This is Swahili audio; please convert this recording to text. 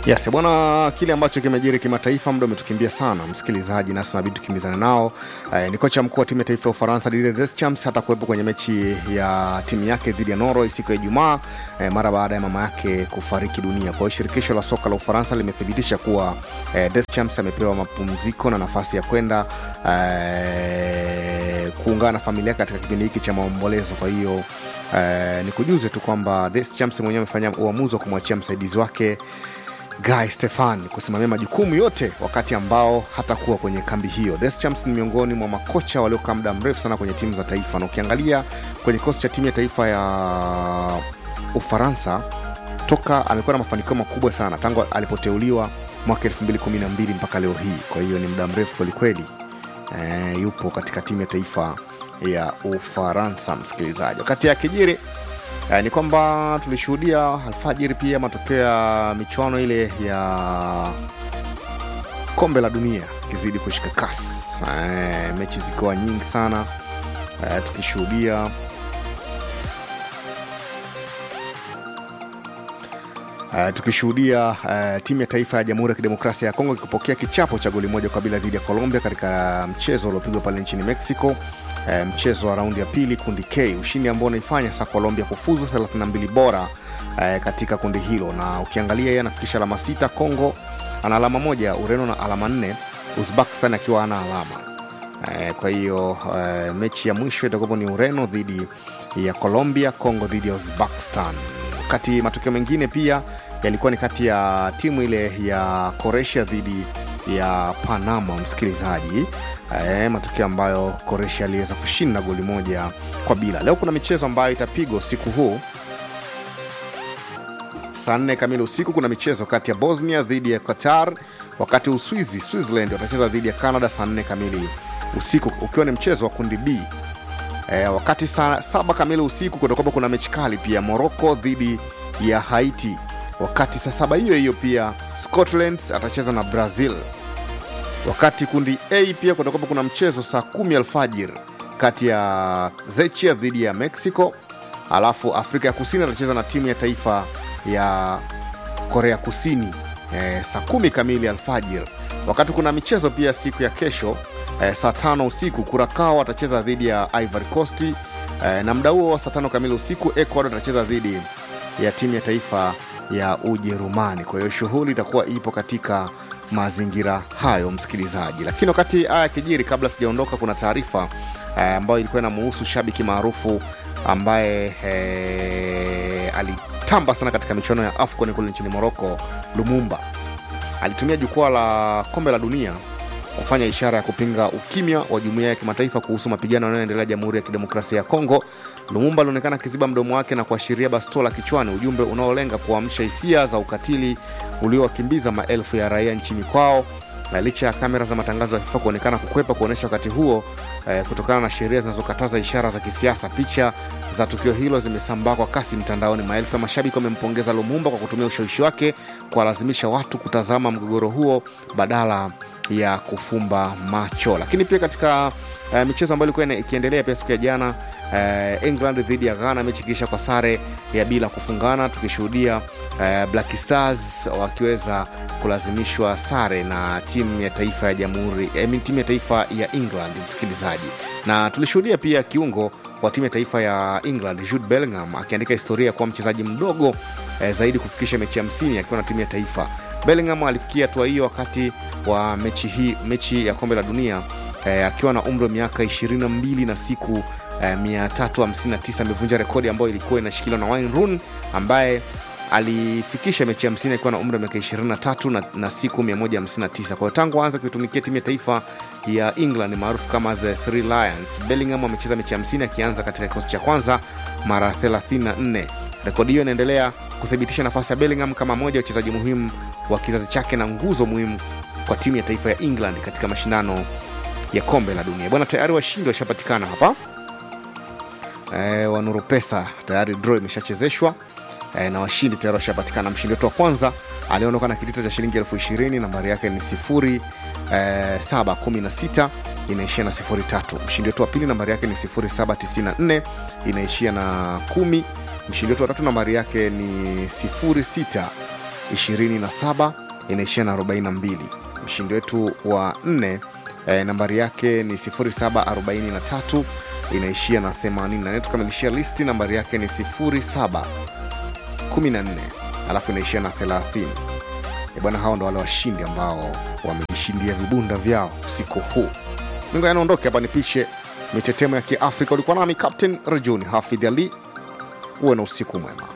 Yes, bwana, kile ambacho kimejiri kimataifa, muda umetukimbia sana msikilizaji, nasi tunabidi tukimbizane nao. Eh, ni kocha mkuu wa timu ya taifa ya Ufaransa Didier Deschamps hata kuwepo kwenye mechi ya timu yake dhidi ya Norway siku ya Ijumaa eh, mara baada ya mama yake kufariki dunia. Kwa hiyo shirikisho la soka la Ufaransa limethibitisha kuwa eh, Deschamps amepewa mapumziko na nafasi ya kwenda eh, kuungana na familia yake katika kipindi hiki cha maombolezo. Kwa hiyo eh, ni kujuze tu kwamba Deschamps mwenyewe amefanya uamuzi wa kumwachia msaidizi wake Guy Stefan kusimamia majukumu yote wakati ambao hatakuwa kwenye kambi hiyo. Deschamps ni miongoni mwa makocha waliokaa muda mrefu sana kwenye timu za taifa, na ukiangalia kwenye kikosi cha timu ya taifa ya Ufaransa toka amekuwa na mafanikio makubwa sana tangu alipoteuliwa mwaka 2012 mpaka leo hii. Kwa hiyo ni muda mrefu kwelikweli, e, yupo katika timu ya taifa ya Ufaransa, msikilizaji. Wakati ya kijiri Eh, ni kwamba tulishuhudia alfajiri pia matokeo ya michuano ile ya kombe la dunia ikizidi kushika kasi, eh, mechi zikiwa nyingi sana eh, tukishuhudia Uh, tukishuhudia uh, timu ya taifa ya Jamhuri ya Kidemokrasia ya Kongo ikipokea kichapo cha goli moja kwa bila dhidi ya Colombia katika mchezo uliopigwa pale nchini Mexico, uh, mchezo wa raundi ya pili kundi K, ushindi ambao unaifanya sasa Colombia kufuzu 32 bora uh, katika kundi hilo, na ukiangalia yeye anafikisha alama sita, Congo ana alama moja, Ureno na alama nne, Uzbekistan akiwa ana alama uh, kwa hiyo uh, mechi ya mwisho itakuwa ni Ureno dhidi ya Colombia, Congo dhidi ya Uzbekistan wakati matokeo mengine pia yalikuwa ni kati ya timu ile ya Croatia dhidi ya Panama, msikilizaji. E, matokeo ambayo Croatia aliweza kushinda goli moja kwa bila. Leo kuna michezo ambayo itapigwa usiku huu saa nne kamili usiku. Kuna michezo kati ya Bosnia dhidi ya Qatar, wakati Uswizi Switzerland watacheza dhidi ya Canada saa nne kamili usiku, ukiwa ni mchezo wa kundi B. E, wakati saa saba kamili usiku kutakuwa kuna mechi kali pia Morocco dhidi ya Haiti. Wakati saa saba hiyo hiyo pia Scotland atacheza na Brazil. Wakati kundi A pia kutakuwa kuna mchezo saa kumi alfajir kati ya Zechia dhidi ya Mexico, alafu Afrika ya Kusini atacheza na timu ya taifa ya Korea Kusini e, saa kumi kamili alfajir. Wakati kuna michezo pia siku ya kesho eh, saa tano usiku Kurakao atacheza dhidi ya Ivory Coast eh, na muda huo saa tano kamili usiku Ecuador atacheza dhidi ya timu ya taifa ya Ujerumani. Kwa hiyo shughuli itakuwa ipo katika mazingira hayo, msikilizaji. Lakini wakati haya yakijiri, kabla sijaondoka, kuna taarifa eh, ambayo ilikuwa inamuhusu shabiki maarufu ambaye eh, alitamba sana katika michuano ya AFCON kule nchini Morocco, Lumumba alitumia jukwaa la kombe la dunia kufanya ishara ya kupinga ukimya wa jumuiya ya kimataifa kuhusu mapigano yanayoendelea Jamhuri ya Kidemokrasia ya Kongo. Lumumba alionekana akiziba mdomo wake na kuashiria bastola kichwani, ujumbe unaolenga kuamsha hisia za ukatili uliowakimbiza maelfu ya raia nchini kwao. Na licha ya kamera za matangazo ya FIFA kuonekana kukwepa kuonyesha wakati huo eh, kutokana na sheria zinazokataza ishara za kisiasa, picha za tukio hilo zimesambaa kwa kasi mtandaoni. Maelfu ya mashabiki wamempongeza Lumumba kwa kutumia ushawishi wake kuwalazimisha watu kutazama mgogoro huo badala ya kufumba macho. Lakini pia katika uh, michezo ambayo ilikuwa ikiendelea pia siku ya jana uh, England dhidi ya Ghana, mechi ikiisha kwa sare ya bila kufungana, tukishuhudia uh, Black Stars wakiweza kulazimishwa sare na timu ya taifa ya jamhuri eh, timu ya taifa ya England, msikilizaji, na tulishuhudia pia kiungo wa timu ya taifa ya England Jude Bellingham akiandika historia kuwa mchezaji mdogo eh, zaidi kufikisha mechi hamsini akiwa na timu ya taifa Bellingham alifikia hatua hiyo wakati wa mechi hii, mechi ya kombe la dunia eh, akiwa na umri wa miaka 22 na siku eh, 359. Amevunja rekodi ambayo ilikuwa inashikiliwa na Wayne Rooney ambaye alifikisha mechi 50 akiwa na umri wa miaka 23 na, na siku 159. Kwa hiyo tangu aanza kuitumikia timu ya taifa ya England maarufu kama the Three Lions, Bellingham amecheza mechi 50 akianza katika kikosi cha kwanza mara 34. Rekodi hiyo inaendelea kuthibitisha nafasi ya Bellingham kama moja ya wachezaji muhimu wa kizazi chake na nguzo muhimu kwa timu ya taifa ya England katika mashindano ya kombe la dunia. Bwana, tayari washindi washapatikana hapa e, wanuru pesa tayari draw imeshachezeshwa e, na washindi tayari washapatikana. Mshindi wetu wa kwanza aliondoka na kitita cha shilingi elfu ishirini nambari yake ni sifuri e, saba kumi na sita inaishia na sifuri tatu. Mshindi wetu wa pili nambari yake ni sifuri saba tisini na nne inaishia na kumi mshindi wetu wa tatu nambari yake ni 06 27 inaishia na 42 mshindi wetu wa nne eh, nambari yake ni 0743 inaishia na 84 tukamilishia listi nambari yake ni 07 14 alafu inaishia na 30 Eh, bwana hao ndo wale washindi ambao wamejishindia vibunda vyao usiku huu mingo yanaondoke hapa nipishe mitetemo ya kiafrika ulikuwa nami captain rajuni hafidh ali uwe na usiku mwema